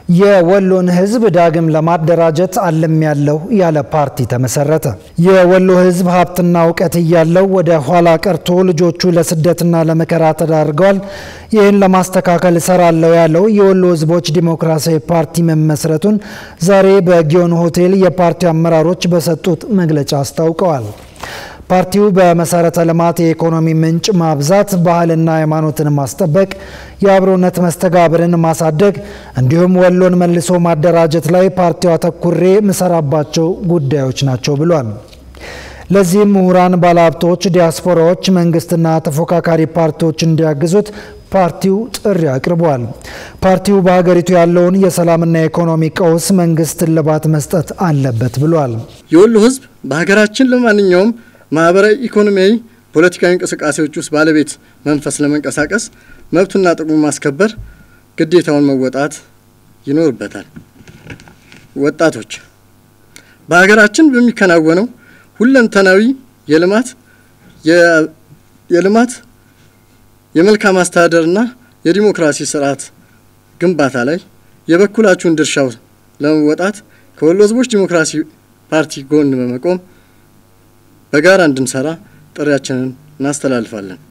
የወሎን ሕዝብ ዳግም ለማደራጀት አለም ያለው ያለ ፓርቲ ተመሰረተ። የወሎ ሕዝብ ሀብትና እውቀት እያለው ወደ ኋላ ቀርቶ ልጆቹ ለስደትና ለመከራ ተዳርገዋል። ይህን ለማስተካከል እሰራለሁ ያለው የወሎ ሕዝቦች ዲሞክራሲያዊ ፓርቲ መመስረቱን ዛሬ በጊዮን ሆቴል የፓርቲው አመራሮች በሰጡት መግለጫ አስታውቀዋል። ፓርቲው በመሰረተ ልማት የኢኮኖሚ ምንጭ ማብዛት፣ ባህልና ሃይማኖትን ማስጠበቅ፣ የአብሮነት መስተጋብርን ማሳደግ እንዲሁም ወሎን መልሶ ማደራጀት ላይ ፓርቲው አተኩሬ ምሰራባቸው ጉዳዮች ናቸው ብሏል። ለዚህም ምሁራን፣ ባለሀብቶች፣ ዲያስፖራዎች፣ መንግስትና ተፎካካሪ ፓርቲዎች እንዲያግዙት ፓርቲው ጥሪ አቅርቧል። ፓርቲው በሀገሪቱ ያለውን የሰላምና የኢኮኖሚ ቀውስ መንግስት እልባት መስጠት አለበት ብሏል። የወሎ ህዝብ በሀገራችን ለማንኛውም ማህበራዊ፣ ኢኮኖሚያዊ፣ ፖለቲካዊ እንቅስቃሴዎች ውስጥ ባለቤት መንፈስ ለመንቀሳቀስ መብቱና ጥቅሙ ማስከበር ግዴታውን መወጣት ይኖርበታል። ወጣቶች በሀገራችን በሚከናወነው ሁለንተናዊ የልማት የልማት የመልካም አስተዳደርና የዲሞክራሲ ስርዓት ግንባታ ላይ የበኩላችሁን ድርሻው ለመወጣት ከወሎ ህዝቦች ዲሞክራሲ ፓርቲ ጎን በመቆም በጋራ እንድንሰራ ጥሪያችንን እናስተላልፋለን።